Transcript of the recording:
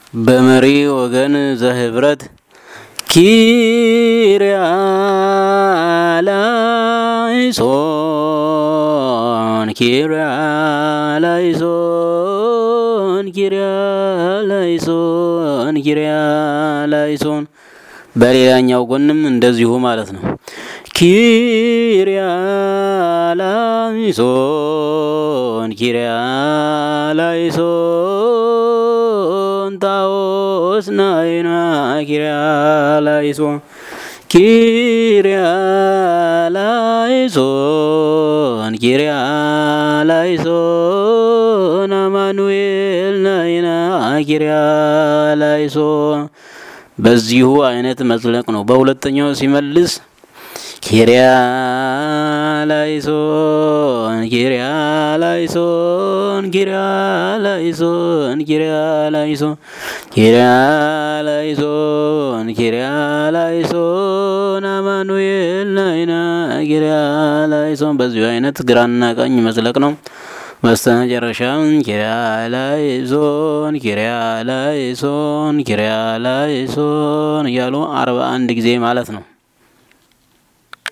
በመሪ ወገን ዘህብረት ኪርያላይሶን ኪርያላይሶን ኪርያላይሶን ኪርያላይሶን በሌላኛው ጎንም እንደዚሁ ማለት ነው። ኪርያላይሶን ኪርያላይሶን ታዎስ ናይና ኪርያላይሶን ኪርያላይሶን ኪርያላይሶን አማኑኤል ናይና ኪርያላይሶን በዚሁ አይነት መዝለቅ ነው። በሁለተኛው ሲመልስ ኪርያላይሶን ኪርያላይሶን ኪርያላይሶን ኪርያላይሶን ኪርያላይሶን ኪርያላይሶን አማኑኤል ናይና ኪርያላይሶን በዚሁ አይነት ግራና ቀኝ መዝለቅ ነው። በስተመጨረሻም ኪርያላይሶን ኪርያላይሶን ኪርያላይሶን እያሉ አርባ አንድ ጊዜ ማለት ነው።